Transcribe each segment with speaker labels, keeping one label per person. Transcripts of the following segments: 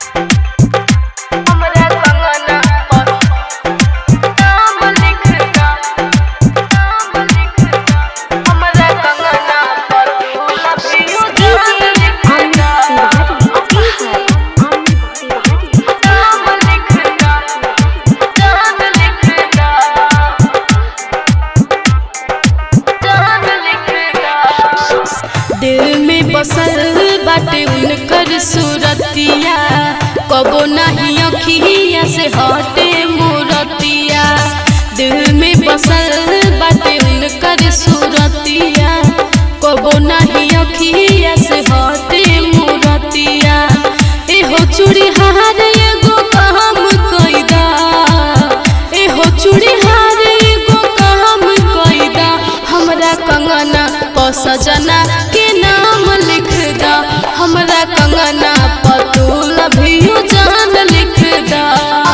Speaker 1: हमरा कंगना पर नाम लिख दा नाम लिख दा हमरा कंगना पर तू लभियो जान लिख दा नाम लिख दा जान लिख दा जान लिख दा
Speaker 2: दिल में बसल बाटे उनकर सूरतिया कबो नहीं अखिया से हटे मूरतिया दिल में बसल बाटे उनकर सूरतिया कबो नहीं अखिया से हटे मूरतिया एहो चूड़ी हार एगो काम कैदा एहो चूड़ी हार एगो काम कैदा हमरा कंगना प सजना के नाम लिख दा हमरा कंगना प तू लभियो जान लिख दा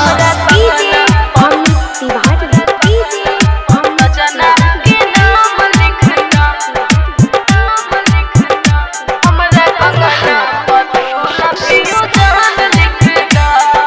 Speaker 1: सजना के नाम लिख दा नाम लिख दा हमरा कंगना पर तू लभियो जान लिख दा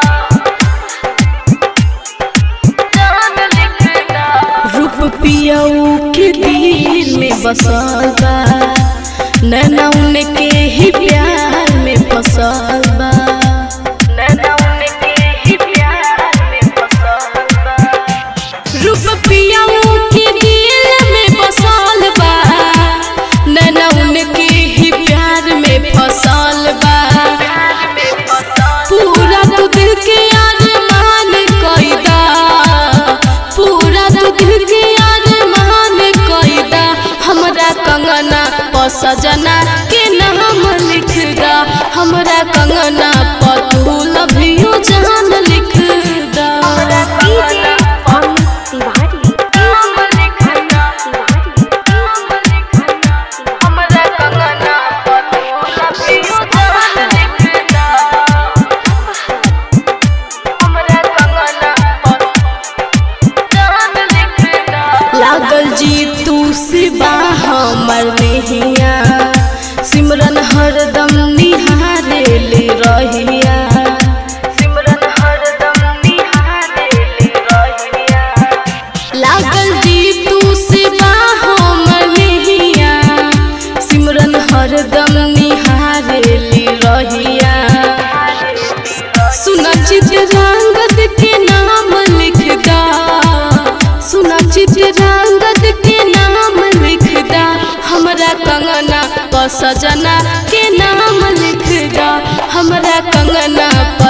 Speaker 1: जान लिख दा
Speaker 2: रूप पियऊ के दिल में बसल बा नैना उनके ही प्यार में फसल बा
Speaker 1: नैना उनके ही प्यार में फसल बा
Speaker 2: रूप पियऊ के दिल में बसल बा नैना उनके ही प्यार में फसल बा
Speaker 1: प्यार में फसल
Speaker 2: पूरा तू दिल के अरमान कैदा पूरा तू दिल के अरमान कैदा हमरा कंगना प सजना के नाम लिख दा हमरा कंगना प तू लभियो जान लिख दा
Speaker 1: कंगना नाम लिख दा नाम लिख दा हमरा कंगना पर तू लभियो जान लिख दा हमरा कंगना पर जान लिख दा
Speaker 2: लागल जी तू सिबा हमर नहिया सिमरन हरदम निहारे ले रहिया
Speaker 1: सिमरन हरदम निहारे ले रहिया
Speaker 2: लागल जी तू सिबा हमर नहिया सिमरन हरदम निहारे ले रहिया सुना चित्रांगद के नाम लिख दा सुना चित्रांगद के नाम लिख दा हमरा कंगना प सजना के नाम लिख दा हमरा कंगना प